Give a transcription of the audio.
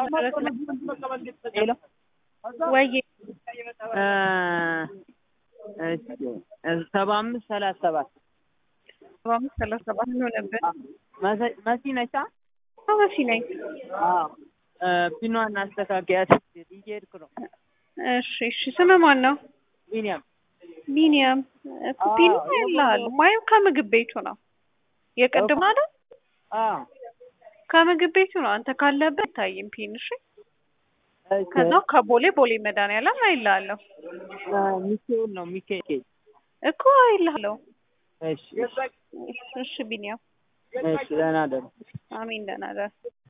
ሄሎ ወይ ሰባ አምስት ሰላሳ ሰባት ሰባ አምስት ሰላሳ ሰባት ምን ሆነብን? መሲ ነቻ መሲ ነኝ። ፒኗን አስተካከያት እየሄድኩ ነው። እሺ እሺ። ስም ማን ነው? ቢኒያም ቢኒያም እኮ ቢኒያም ይልሃል። ማየው ከምግብ ቤቱ ነው የቅድም አይደል? ከምግብ ቤቱ ነው። አንተ ካለበት አይታይም ፒን። እሺ ከዛው ከቦሌ ቦሌ መድኃኒዓለም አይልሃለሁ ሚካኤል ነው ሚካኤል እኮ አይልሃለሁ። እሺ እሺ ቢኒያም እሺ ደህና ደሩ አሜን ደህና ደር